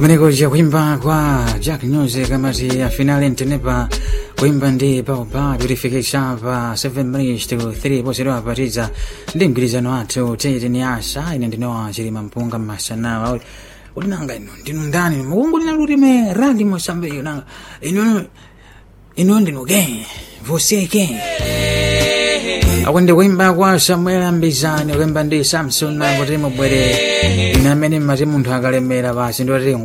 kumeneko kuimba kwa jack nyose kamati afinale ntenepa kuimba ndi paopa purification pa 7 minutes to 3 posero apatiza ndi mgwirizano athu tete ni asa ine ndinowa chilima mpunga mmasanawa ulinanga ino ndinu ndani mukungu lina lulime radi mosambeyo nanga ino ino ndinu ke você ke akundi kuimba kwa samuel ambizani kuimba ndi samson kuti mubwere ine amene mmati munthu akalemera basi ndoti